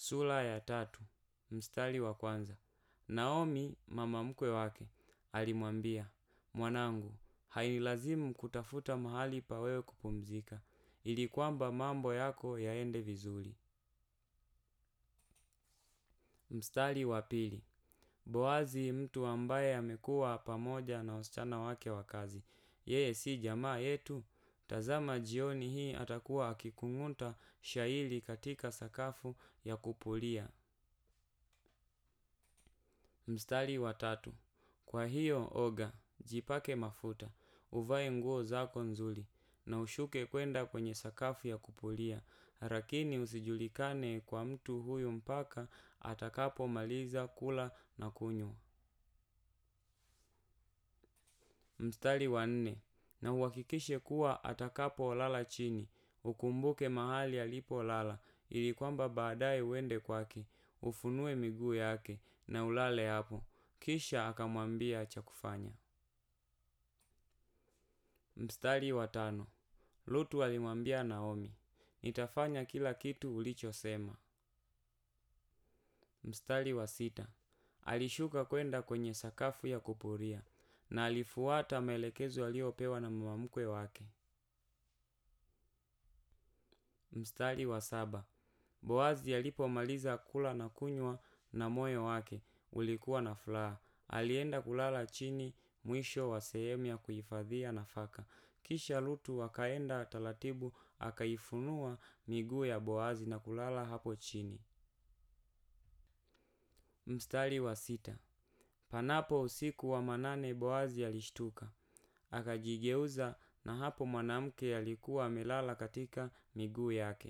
Sura ya tatu, mstari wa kwanza. Naomi mama mkwe wake alimwambia, mwanangu, hainilazimu kutafuta mahali pa wewe kupumzika, ili kwamba mambo yako yaende vizuri. Mstari wa pili. Boazi mtu ambaye amekuwa pamoja na wasichana wake wa kazi. Yeye si jamaa yetu? Tazama jioni hii atakuwa akikung'uta shairi katika sakafu ya kupulia. Mstari wa tatu. Kwa hiyo oga, jipake mafuta, uvae nguo zako nzuri, na ushuke kwenda kwenye sakafu ya kupulia, lakini usijulikane kwa mtu huyu mpaka atakapomaliza kula na kunywa. Mstari wa nne. Na uhakikishe kuwa atakapolala chini, ukumbuke mahali alipolala, ili kwamba baadaye uende kwake, ufunue miguu yake, na ulale hapo. Kisha akamwambia cha kufanya. Mstari wa tano. Lutu alimwambia Naomi, nitafanya kila kitu ulichosema. Mstari wa sita. Alishuka kwenda kwenye sakafu ya kupuria, na alifuata maelekezo aliyopewa na mama mkwe wake. Mstari wa saba. Boazi alipomaliza kula na kunywa na moyo wake ulikuwa na furaha. Alienda kulala chini mwisho wa sehemu ya kuhifadhia nafaka. Kisha Lutu akaenda taratibu akaifunua miguu ya Boazi na kulala hapo chini. Mstari wa sita. Panapo usiku wa manane Boazi alishtuka. Akajigeuza na hapo mwanamke alikuwa amelala katika miguu yake.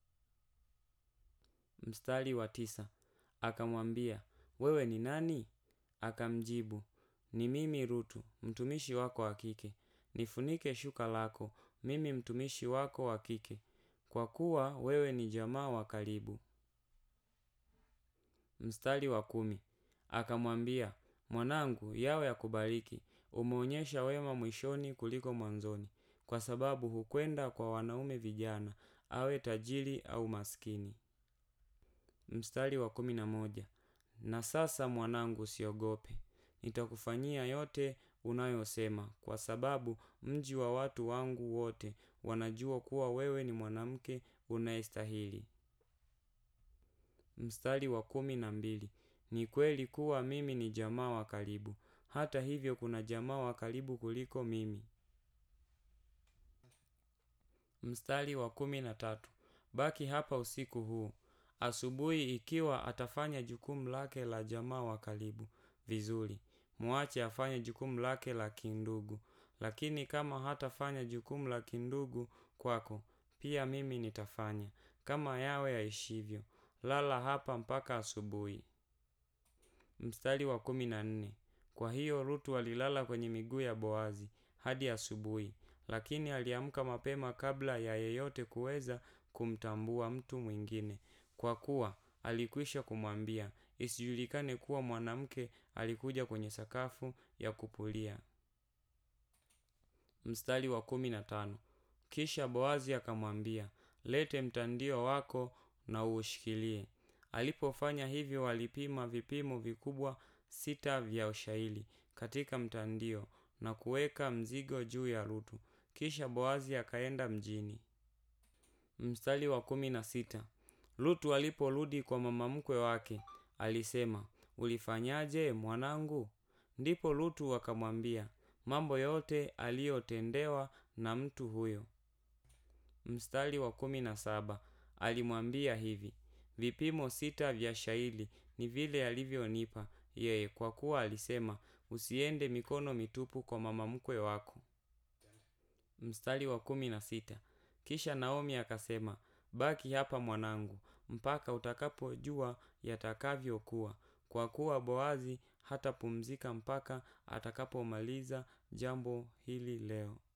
Mstari wa tisa. Akamwambia, wewe ni nani? Akamjibu, ni mimi Rutu, mtumishi wako wa kike. Nifunike shuka lako, mimi mtumishi wako wa kike, kwa kuwa wewe ni jamaa wa karibu. Mstari wa kumi. Akamwambia, mwanangu, yawe yakubariki, umeonyesha wema mwishoni kuliko mwanzoni, kwa sababu hukwenda kwa wanaume vijana, awe tajiri au maskini. Mstari wa kumi na moja. Na sasa mwanangu usiogope. Nitakufanyia yote unayosema kwa sababu mji wa watu wangu wote wanajua kuwa wewe ni mwanamke unayestahili. Mstari wa kumi na mbili. Ni kweli kuwa mimi ni jamaa wa karibu. Hata hivyo kuna jamaa wa karibu kuliko mimi. Mstari wa kumi na tatu. Baki hapa usiku huu. Asubuhi ikiwa atafanya jukumu lake la jamaa wa karibu vizuri, muache afanye jukumu lake la kindugu. Lakini kama hatafanya jukumu la kindugu kwako, pia mimi nitafanya. Kama yawe yaishivyo, lala hapa mpaka asubuhi. Mstari wa kumi na nne. Kwa hiyo Rutu alilala kwenye miguu ya Boazi hadi asubuhi, lakini aliamka mapema kabla ya yeyote kuweza kumtambua mtu mwingine. Kwa kuwa alikwisha kumwambia isijulikane kuwa mwanamke alikuja kwenye sakafu ya kupulia. Mstari wa kumi na tano. Kisha Boazi akamwambia, lete mtandio wako na uushikilie. Alipofanya hivyo alipima vipimo vikubwa sita vya ushairi katika mtandio na kuweka mzigo juu ya Rutu. Kisha Boazi akaenda mjini. Mstari wa kumi na sita. Lutu aliporudi kwa mama mkwe wake, alisema, ulifanyaje mwanangu? Ndipo Lutu akamwambia mambo yote aliyotendewa na mtu huyo. Mstari wa kumi na saba. Alimwambia hivi, vipimo sita vya shairi ni vile alivyonipa yeye, kwa kuwa alisema, usiende mikono mitupu kwa mama mkwe wako. Mstari wa kumi na sita. Kisha Naomi akasema, baki hapa mwanangu, mpaka utakapojua yatakavyokuwa, kwa kuwa Boazi hatapumzika mpaka atakapomaliza jambo hili leo.